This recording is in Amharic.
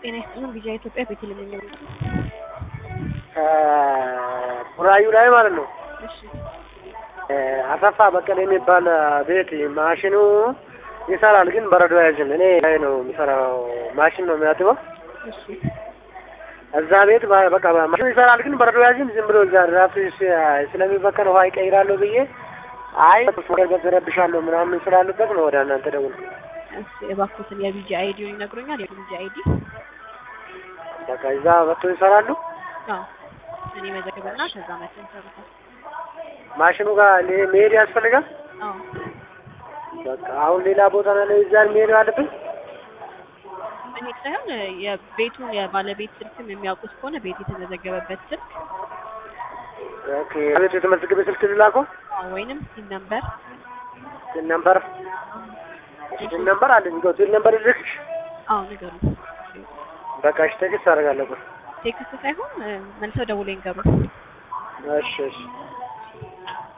ጤና ይስጥልን ቪዥን ኢትዮጵያ ቤቴል የሚለው ቡራዩ ላይ ማለት ነው። እሺ አሰፋ በቀለ የሚባል ቤት ማሽኑ ይሰራል፣ ግን በረዶ ያዥም እኔ ላይ ነው የሚሰራው። ማሽን ነው የሚያጥበው እሺ እዛ ቤት በ- በቃ ማሽኑ ይሰራል፣ ግን በረዶ ያዥም ዝም ብሎ እዛ ራሱ ስ- ስለሚበከል ውሃ ይቀይራለሁ ብዬ አይ ገርገዝ ረብሻለሁ ምናምን ስላሉበት ነው ወደ እናንተ ደውል እሺ እባክዎትን የቪጂ አይዲውን ይነግሩኛል? የቪጂ አይዲ በቃ እዛ መጥቶ ይሰራሉ። አዎ እኔ መዘግብና ከዛ መጥተው ይሰሩታል። ማሽኑ ጋር ሊ- መሄድ ያስፈልጋል። አዎ በቃ አሁን ሌላ ቦታ ላይ እዛ መሄድ አለብን። እኔ ሳይሆን የቤቱን የባለቤት ስልክም የሚያውቁት ከሆነ ቤት የተመዘገበበት ስልክ ኦኬ ቤት የተመዘገበ ስልክ ልላከው አዎ፣ ወይንም ሲን ነምበር ሲል ነምበር ሲል ነምበር አለኝ እኮ ሲል ነምበር ልክሽ አዎ ንገሩ። በቃ እሺ ቴክስት አደርጋለሁ። ቴክስት ሳይሆን እ፣ መልሰው ደውሎ ይንገሩ። እሺ እሺ